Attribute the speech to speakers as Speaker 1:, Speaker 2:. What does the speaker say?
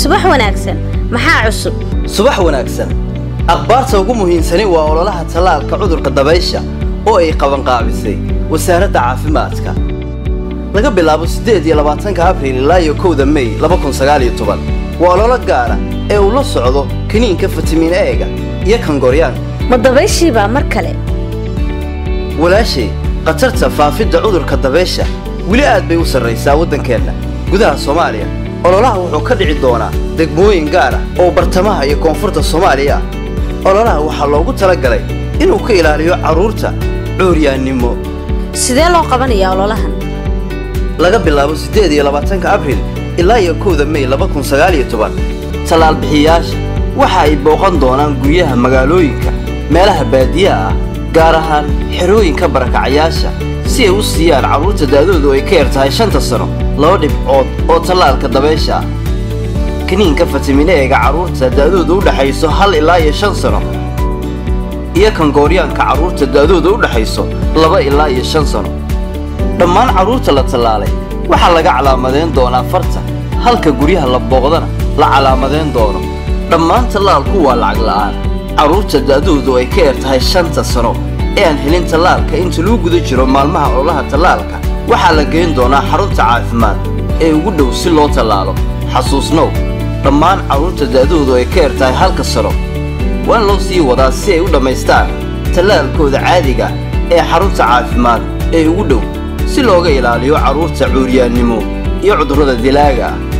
Speaker 1: subax wanaagsan maxaa cusub
Speaker 2: subax wanaagsan akhbaarta ugu muhiimsani waa ololaha tallaalka cudurka dabaysha oo ay qabanqaabisay wasaaradda caafimaadka laga bilaabo siddeed iyo labaatanka abriil ilaa iyo kowda mey laba kun sagaal iyo toban waa ololo gaara ee uu la socdo kiniinka fitamiin eega iyo kangoryaanka
Speaker 1: ma dabayshiibaa mar kale
Speaker 2: walaashay khatarta faafidda cudurka dabaysha weli aad bay u sarraysaa waddankeenna gudaha soomaaliya ololaha wuxuu ka dhici doonaa degmooyin gaar ah oo bartamaha iyo koonfurta soomaaliya ah ololaha waxaa loogu tala galay inuu ka ilaaliyo carruurta cuuryaannimo
Speaker 1: sidee loo qabanayaa ololahan
Speaker 2: laga bilaabo siddeed iyo labaatanka abriil ilaa iyo kowda mey laba kun sagaal iyo toban tallaalbixiyayaasha waxa ay booqan doonaan guryaha magaalooyinka meelaha baadiyaha ah gaar ahaan xerooyinka barakacayaasha si ay u siiyaan carruurta daadoodu ay ka yar tahay shanta sano laba dhibcood oo tallaalka dabaysha ah kiniinka fatimineega carruurta da'dooda u dhexayso hal ilaa iyo shan sano iyo kangooryaanka carruurta da'dooda u dhexayso laba ilaa iyo shan sano dhammaan carruurta la tallaalay waxaa laga calaamadeyn doonaa farta halka guryaha la booqdana la calaamadeyn doono dhammaan tallaalku waa lacag la'aan carruurta da'doodu ay ka yar tahay shanta sano ee aan helin tallaalka inta lagu guda jiro maalmaha ololaha tallaalka waxaa la geyn doonaa xarunta caafimaad ee ugu dhow si loo tallaalo xasuusnow dhammaan carruurta da'doodu ay ka yar tahay halka sano waa in loo sii wadaa si ay u dhammaystaan tallaalkooda caadiga ee xarunta caafimaad ee ugu dhow si looga ilaaliyo carruurta cuuryaannimo iyo cudurrada dilaaga ah